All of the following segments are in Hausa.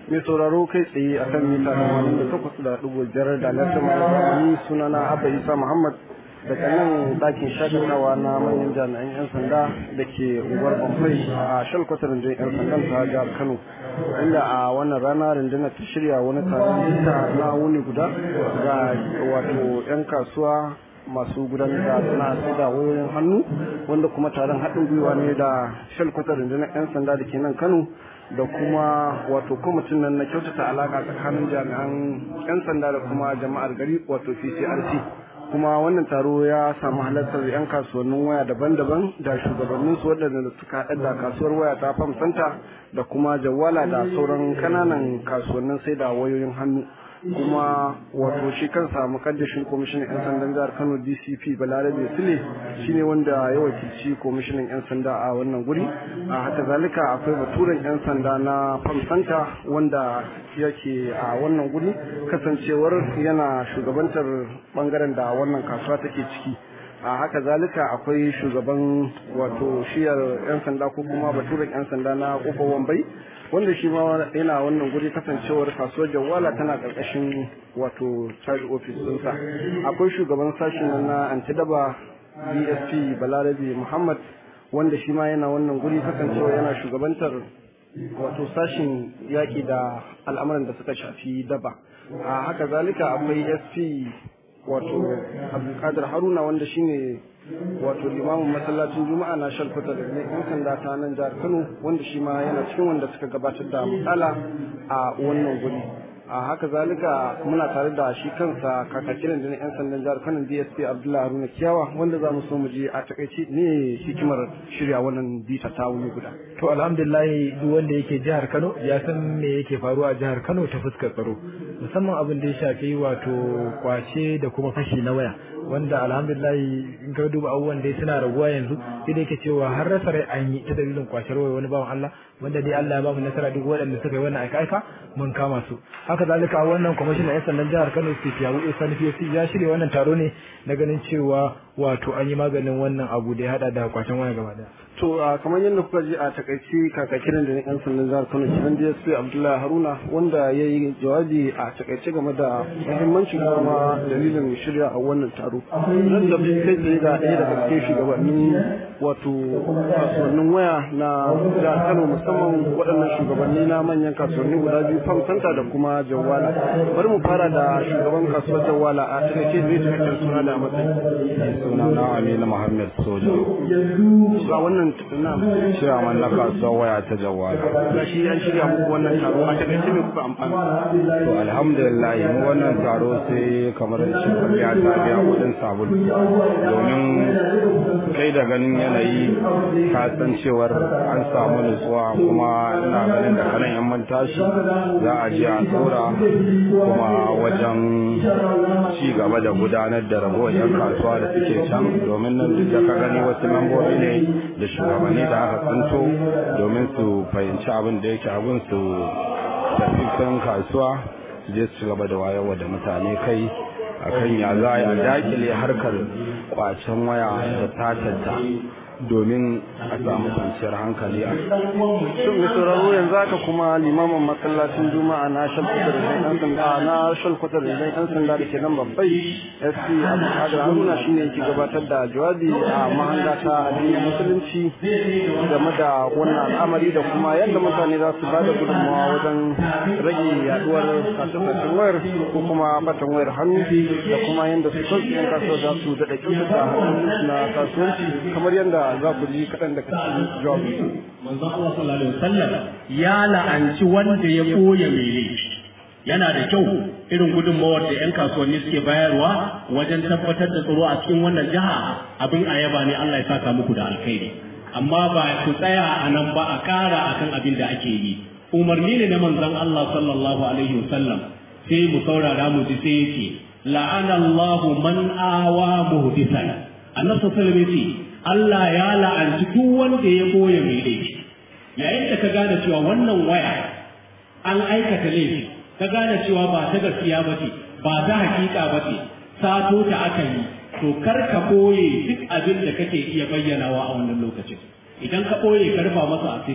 mai sauraro kai tsaye a kan mita tamanin da takwas da ɗigo biyar da lantar mai zamani sunana abba isa muhammad daga nan ɗakin shakatawa na manyan jami'an 'yan sanda da ke unguwar bamfai a shalkwatar rundunar 'yan sandan ta jihar kano inda a wannan rana rundunar ta shirya wani taron bita na wuni guda ga wato 'yan kasuwa masu gudanar da sana'a sai da wayoyin hannu wanda kuma taron haɗin gwiwa ne da shalkwatar rundunar 'yan sanda da ke nan kano da kuma wato kwamitin nan na kyautata alaƙa tsakanin jami'an 'yan sanda da kuma jama'ar gari wato ccrc kuma wannan taro ya samu halartar 'yan kasuwannin waya daban-daban da shugabannin su waɗanda suka haɗa da kasuwar waya ta fam santa da kuma jawala da sauran kananan kasuwannin sai da wayoyin hannu kuma wato shi kansa mukaddashin kwamishinan 'yan sandan jihar kano dcp balarabe sule shine wanda ya wakilci kwamishinan 'yan sanda a wannan guri a haka zalika akwai baturen 'yan sanda na famsanta wanda yake a wannan guri kasancewar yana shugabantar bangaren da wannan kasuwa take ciki a haka zalika akwai shugaban wato shiyar 'yan sanda ko kuma baturen 'yan sanda na kofar wambai wanda shi ma yana wannan guri kasancewar kasuwar jawala tana karkashin wato child office ɗinsa akwai shugaban sashen na antidaba dsp balarabe muhammad wanda shi ma yana wannan guri kasancewa yana shugabantar wato sashin yaƙi da al'amuran da suka shafi daba a haka zalika akwai sp wato abdulkadir haruna wanda shine wato limamin masallacin juma'a na shalkuta da ne yan sanda ta nan jihar kano wanda shi ma yana cikin wanda suka gabatar da matsala a wannan guri a haka zalika muna tare da shi kansa kakakirin da na yan sandan jihar kano dsp abdullahi haruna kiyawa wanda za mu so mu je a takaici ne hikimar shirya wannan bita ta wuni guda to alhamdulillah duk wanda yake jihar kano ya san me yake faruwa a jihar kano ta fuskar tsaro musamman abin da ya shafi wato kwace da kuma fashi na waya wanda alhamdulillah in ka duba abubuwan dai suna raguwa yanzu sai da yake cewa har rasa rai an yi ta dalilin kwashar waya wani bawan Allah wanda dai Allah ya ba mu nasara duk waɗanda suka yi wannan aika-aika mun kama su haka zalika a wannan kwamishinan 'yan sandan jihar Kano State Yabu Sani PFC ya shirya wannan taro ne na ganin cewa wato an yi maganin wannan abu da ya hada da kwacen waya gaba daya to kamar yadda kuka ji a takaici kakakirin da yan sandan jihar Kano kiran DSP Abdullahi Haruna wanda ya yi jawabi a takaice game da muhimmancin kuma dalilin shirya a wannan taro nan da kai tsaye ga ɗaya daga cikin shugabannin wato kasuwannin waya na jihar Kano musamman waɗannan shugabanni na manyan kasuwanni guda biyu Fam Santa da kuma Jawala bari mu fara da shugaban kasuwar Jawala a takaice zai cikakken suna da matsayi suna na Aminu Muhammad Soja a wannan na ciyaman na kasuwar waya ta Jawala ga shi an shirya muku wannan taro a takaice me kuka amfana to alhamdulillah mu wannan taro sai kamar da shi ya ta biya kudin sabulu domin kai da ganin yanayi ka san cewar an samu nutsuwa kuma ina ganin da kanan yan man tashi za a je a tsora kuma wajen ci gaba da gudanar da ragowar yan kasuwa da suke can domin nan duk da ka gani wasu membobi ne da shugabanni da aka tsinto domin su fahimci abin da yake abin su tafi kan kasuwa su je su gaba da wayarwa da mutane kai akan ya za a dakile harkar kwacen waya da tatanta domin a samu kwanciyar hankali a shin mai sauraro yanzu haka kuma limamin masallacin juma'a na shalkutar da yan sanda na shalkutar da yan sanda da ke nan babbai sp abdulkadir haruna shine yake gabatar da jawabi a mahanga ta addinin musulunci game da wannan al'amari da kuma yadda mutane za su bada gudunmawa wajen rage yaduwar sace-sacen wayar ko kuma batan wayar hannu da kuma yadda su kansu yan kasuwa za su daɗa kyautata hanyoyinsu na kasuwanci kamar yadda za ku ji kaɗan daga cikin jawabin manzon Allah sallallahu alaihi wasallam ya la'anci wanda ya koya mai laifi yana da kyau irin gudunmawar da 'yan kasuwanni suke bayarwa wajen tabbatar da tsaro a cikin wannan jiha abin a yaba ne Allah ya saka muku da alkhairi amma ba ku tsaya a nan ba a ƙara akan abin da ake yi umarni ne na manzon Allah sallallahu alaihi wasallam sai mu saurara mu ji sai yake la'ana Allahu man awa muhdisan annabi sallallahu alaihi wasallam Allah ya la'anci duk wanda ya boye mai laifi yayin da ka gane cewa wannan waya an aikata laifi ka gane cewa ba ta gaskiya ba ce ba ta hakika ba ce sato ta aka yi to kar ka boye duk abin da kake iya bayyanawa a wannan lokacin idan ka boye ka rufa masa asiri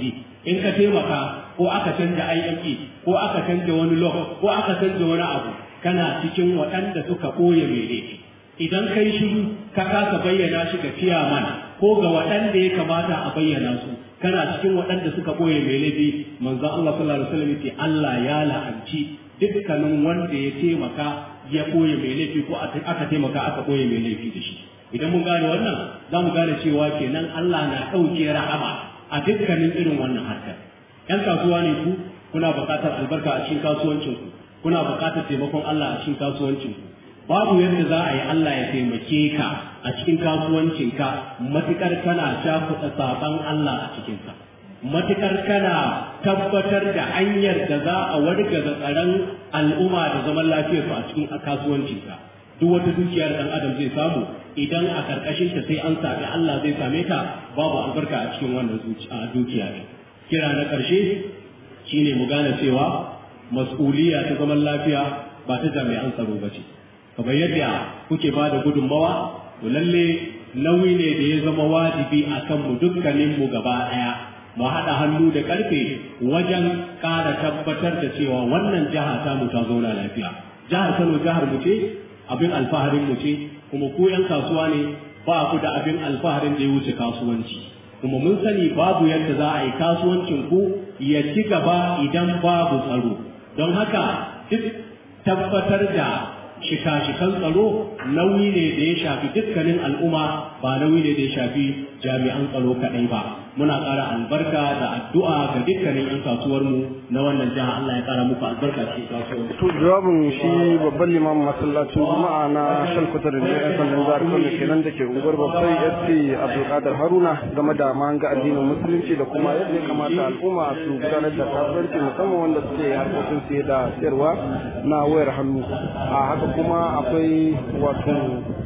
in ka taimaka ko aka canja IME ko aka canja wani log ko aka canja wani abu kana cikin waɗanda suka ɓoye mai laifi idan kai shiru ka kasa bayyana shi ga ciyaman ko ga waɗanda ya kamata a bayyana su kana cikin waɗanda suka ɓoye mai laifi manzo Allah sallallahu alaihi wasallam ce Allah ya la'anci dukkanin wanda ya taimaka ya ɓoye mai laifi ko aka taimaka aka ɓoye mai laifi da shi idan mun gane wannan za mu gane cewa kenan Allah na ɗauke rahama a dukkanin irin wannan harkar ‘yan kasuwa ne ku kuna buƙatar albarka a cikin kasuwancinku kuna buƙatar taimakon Allah a cikin kasuwancinku babu yadda za a yi Allah ya taimake ka a cikin kasuwancinka matuƙar kana cakuɗa saɓan Allah a cikinsa matuƙar kana tabbatar da hanyar da za a wargaza tsaron al'umma da zaman lafiyarsu a cikin kasuwancinka duk wata dukiyar ɗan adam zai samu idan a ƙarƙashin ta sai an sami Allah zai same ta babu albarka a cikin wannan dukiya ne kira na ƙarshe shine mu gane cewa mas'uliya ta zaman lafiya ba ta jami'an tsaro ba ce kamar yadda kuke ba da gudunmawa to lalle nauyi ne da ya zama wajibi a kanmu dukkaninmu gaba ɗaya mu haɗa hannu da ƙarfe wajen ƙara tabbatar da cewa wannan jiha ta mu ta zauna lafiya jihar Kano jihar mu ce abin alfaharin mu ce kuma ku yan kasuwa ne ba ku da abin alfaharin da ya wuce kasuwanci kuma mun sani babu yadda za a yi kasuwancin ku ya ci gaba idan babu tsaro don haka duk tabbatar da shika-shikan tsaro nauyi ne da ya shafi dukkanin al'umma ba nauyi ne da ya shafi jami'an tsaro kaɗai ba muna ƙara albarka da addu'a ga dukkanin 'yan kasuwarmu na wannan jiha Allah ya ƙara muku albarka cikin kasuwar to jawabin shi babban limamin masallacin juma'a na shalkutar da yan sandan jihar kano kenan da ke unguwar babbai sc abdulkadir haruna game da mahanga addinin musulunci da kuma yadda ya kamata al'umma su gudanar da kasuwanci musamman wanda suke harkokin siye da sayarwa na wayar hannu a haka kuma akwai wato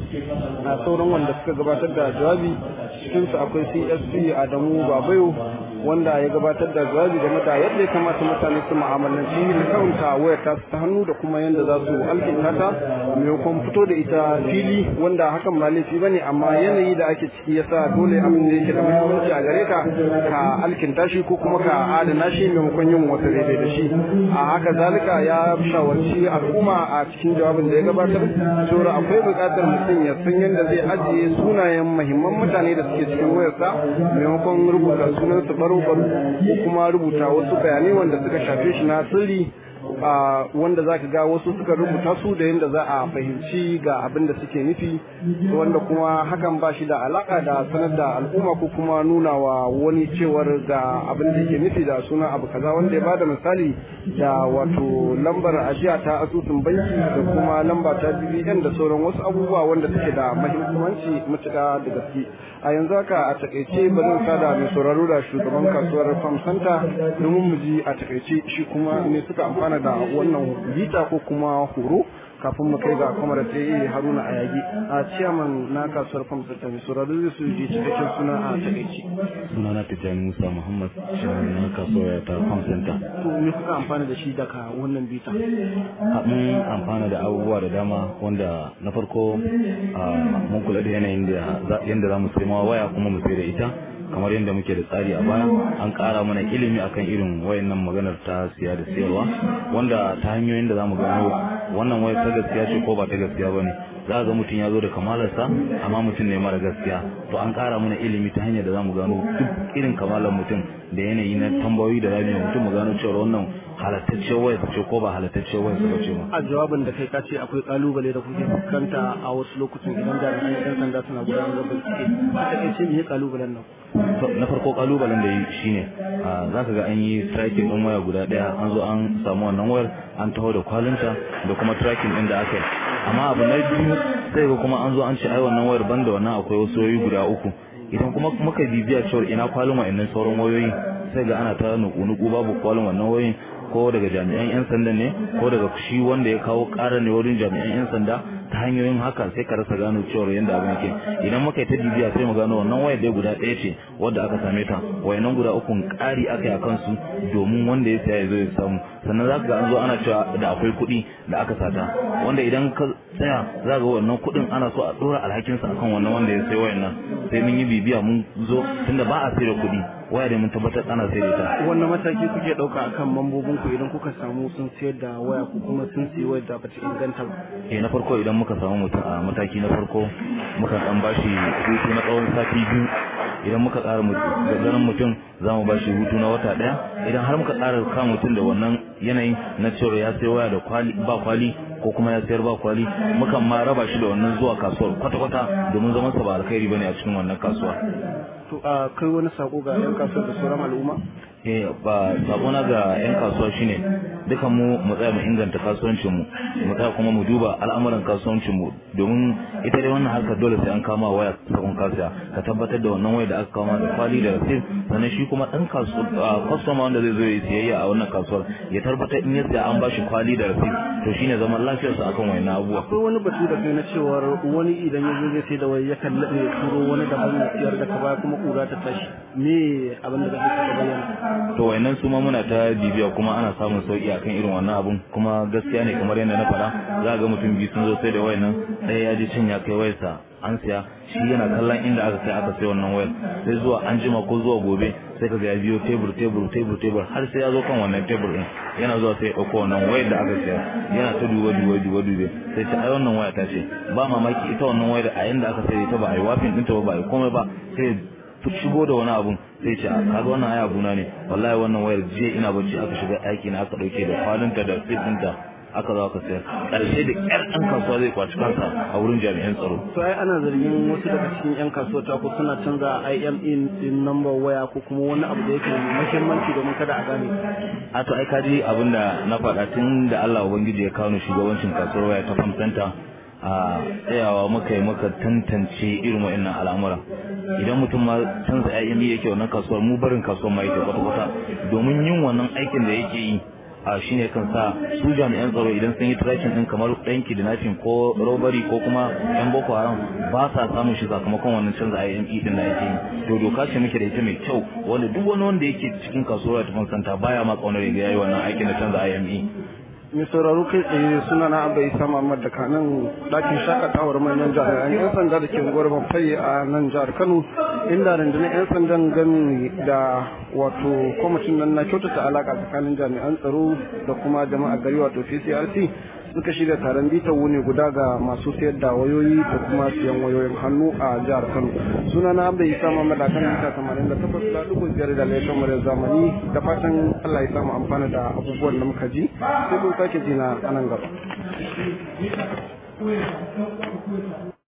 a sauran wanda suka gabatar da jawabi cikinsu akwai csp adamu babayo wanda ya gabatar da jawabi game da yadda ya kamata mutane su mu'amalanci da kawunta wayar ta ta hannu da kuma yadda za su alkinta ta maimakon fito da ita fili wanda hakan ba laifi ba ne amma yanayi da ake ciki yasa dole abin da yake da muhimmanci a gare ka ka alkinta shi ko kuma ka adana shi maimakon yin wata daidai da shi a haka zalika ya shawarci al'umma a cikin jawabin da ya gabatar cewa akwai buƙatar mutum ya san yadda zai ajiye sunayen muhimman mutane da suke cikin wayarsa maimakon rubuta sunan su baro baro ko kuma rubuta wasu bayanai wanda suka shafe shi na sirri wanda za ka ga wasu suka rubuta su da yadda za a fahimci ga abin da suke nufi wanda kuma hakan ba shi da alaka da sanar da al'umma ko kuma nuna wa wani cewar ga abin da yake nufi da suna abu kaza wanda ya bada misali da wato lambar ajiya ta asusun banki da kuma lamba ta BBN da sauran wasu abubuwa wanda suke da mahimmanci matuƙa da gaske a yanzu haka a takaice ba zan sada mai sauraro da shugaban kasuwar farm center domin mu ji a takaice shi kuma ne suka amfana da wannan bita ko kuma horo kafin mu kai ga kwamar ta yi haruna a yagi a ciyaman na kasuwar farm center mai sauraro zai su ji cikakken suna a takaice suna na tijjani musa muhammad na kasuwar ta farm center to me kuka amfana da shi daga wannan bita mun amfana da abubuwa da dama wanda na farko mun kula da yanayin da yadda za mu sai ma waya kuma mu sai da ita kamar yadda muke da tsari a baya an ƙara mana ilimi akan irin wayannan maganar ta siya da siyarwa wanda ta hanyoyin da zamu gano wannan wayar ta gaskiya ce ko ba ta gaskiya bane za ga mutum ya zo da kamalarsa amma mutum ne mara gaskiya to an ƙara mana ilimi ta hanyar da zamu gano duk irin kamalar mutum da yanayi na tambayoyi da zamu mutum mu gano cewa wannan halattacciyar wayar ce ko ba halattacciyar wayar ba ce ba a jawabin da kai ka ce akwai kalubale da kuke fuskanta a wasu lokutan idan jami'an yan sanda suna gudanar da bincike a takaice me kalubalen nan na farko kalubalen da yi shine za ka ga an yi tracking din waya guda daya an zo an samu wannan wayar an taho da kwalinta da kuma tracking din da aka yi amma abu na biyu sai ga kuma an zo an ce ai wannan wayar banda wannan akwai wasu wayoyi guda uku idan kuma muka bibiya cewa ina kwalin wa'annan sauran wayoyi sai ga ana ta nuku-nuku babu kwalin wannan wayoyin ko daga jami'an 'yan sanda ne ko daga shi wanda ya kawo ƙara ne wurin jami'an 'yan sanda ta hanyoyin haka sai ka rasa gano cewa yanda abin yake idan muka yi ta bibiya sai mu gano wannan wayar dai guda ɗaya ce wadda aka same ta wayannan guda uku ƙari aka yi a kansu domin wanda ya saya ya zo ya samu sannan za ka ga an zo ana cewa da akwai kuɗi da aka sata wanda idan ka tsaya za ga wannan kuɗin ana so a ɗora alhakinsa akan wannan wanda ya sai wayannan sai mun yi bibiya mun zo tunda ba a sai da kuɗi waya da mun tabbatar ana sai da ita wannan mataki kuke ɗauka akan mambobin ku idan kuka samu sun sayar da waya ko kuma sun sayi wayar da bata inganta ba eh na farko idan muka samu mutum a mataki na farko muka dan bashi hutu na tsawon sati biyu idan muka ƙara ganin mutum za mu bashi hutu na wata ɗaya idan har muka ƙara kama mutum da wannan yanayin na cewa ya sai waya da kwali ba kwali ko kuma ya sayar ba kwali mukan ma raba shi da wannan zuwa kasuwar kwata-kwata domin zaman sa ba alkhairi bane a cikin wannan kasuwa to a kai wani sako ga yan kasuwar da sauran al'umma eh ba sabona ga yan kasuwa shine dukan mu mu tsaya mu inganta kasuwancin mu mu tsaya kuma mu duba al'amuran kasuwancin mu domin ita dai wannan harkar dole sai an kama waya sakon kasuwa ka tabbatar da wannan waya da aka kama da kwali da rasid sannan shi kuma dan kasuwa customer wanda zai zo ya siyayya a wannan kasuwar ya tabbatar in ya siya an bashi kwali da rasid to shine zaman lafiyarsa akan wayannan abubuwa akwai wani batu da kai na cewar wani idan ya zo zai sai da waya yakan laɗe ya turo wani daban ya siyar da ka baya kuma kura ta tashi me abin da kake ka bayyana to wayannan su ma muna ta bibiya kuma ana samun sauki akan irin wannan abun kuma gaskiya ne kamar yadda na faɗa za ga mutum biyu sun zo sai da wayannan ɗaya ya je can ya kai wayarsa an siya shi yana kallon inda aka kai aka sai wannan wayar sai zuwa an jima ko zuwa gobe sai ka ga ya biyo tebur tebur tebur tebur har sai ya zo kan wannan tebur din yana zuwa sai ya ɗauko wannan wayar da aka siya yana ta duba duba duba dube sai ta ai wannan waya ta ce ba mamaki ita wannan wayar a yanda aka sai ta ba a yi wafin ɗinta ba ba a yi komai ba sai shigo da wani abun sai ce kaga wannan ai abuna ne wallahi wannan wayar jiya ina bacci aka shiga aiki na aka dauke da kwalinta da siffinta aka zo aka sayar karshe da kyar ɗan kasuwa zai kwaci kansa a wurin jami'an tsaro to ai ana zargin wasu daga cikin yan kasuwa ta ko suna canza IME din number waya ko kuma wani abu da yake muhimmanci domin kada a gane a to ai kaji abinda na faɗa tun da Allah ubangiji ya kawo ni shugabancin kasuwar waya ta Farm Center a tsayawa muka yi muka tantance irin wa'annan al'amura idan mutum ma canza IME yake wannan kasuwar mu barin kasuwar ma yake kwata-kwata domin yin wannan aikin da yake yi a shine kan sa su jami'an tsaro idan sun yi tracking din kamar ɗan kidnapping ko robbery ko kuma yan boko haram ba sa samun shi sakamakon wannan canza IME din da yake yi to doka ce muke da ita mai kyau wanda duk wani wanda yake cikin kasuwar ta santa baya ma kaunar ya yayi wannan aikin na canza IME mai sauraro kai tsaye suna na abu isa muhammad da kanan ɗakin shakatawar manyan jami'an yan sanda da ke unguwar bamfai a nan jihar kano inda rundunar yan sandan gami da wato kwamitin nan na kyautata alaka tsakanin jami'an tsaro da kuma jama'a gari wato pcrc suka shirya taron bitar wuni guda ga masu sayar da wayoyi da kuma siyan wayoyin hannu a jihar kano suna na abu isa muhammad a kan mita tamanin da takwas da dubu biyar da laifin muryar zamani da fatan allah ya samu amfana da abubuwan da muka ji sai kun sake jina a nan gaba